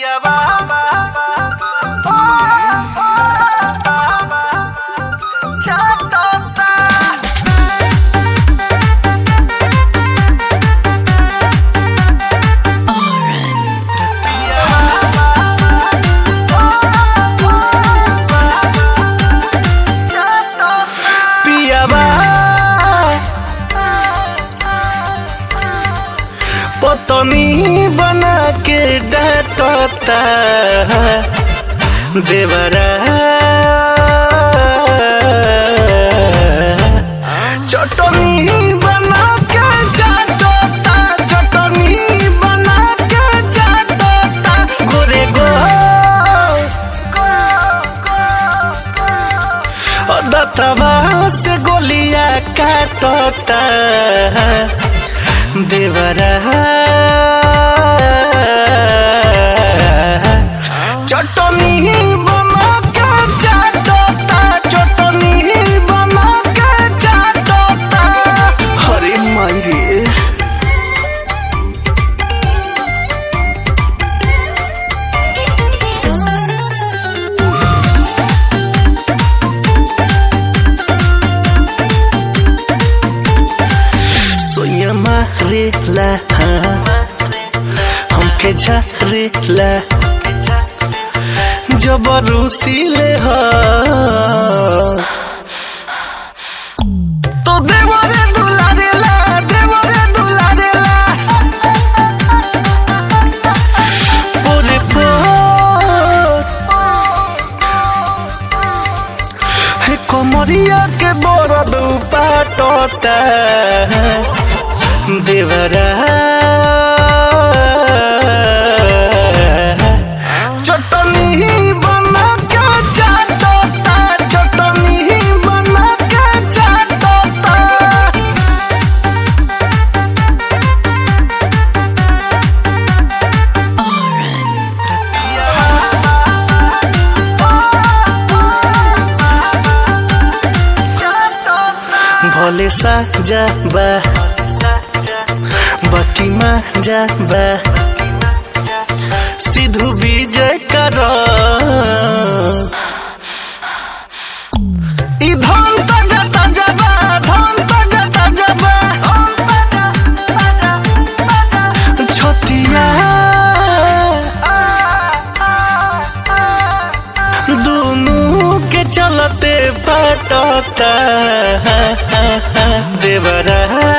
पतनी बना के डांटता देवरा चटनी बना के चाटता चटनी बना के चाटता गोरे गो दतवा से गोलियां काटता देवरा चटनी बना के चाटता चटनी बना के चाटता अरे माई रे सोया मारेला हमके झारेला जबरूसीले ह तो देवरे दुलारेला देवरे दुलारेला ओरे पो हे कोमरिया के दर्द पाटता देवरा चटनी बना के चाटता चटनी बना के चाटता भोले सा जा बा बाकी मा जा बा सिद्धू विजय कर ई धन त जता जबा धन त जता जबा छोटिया दोनों के चलते पटता देवरा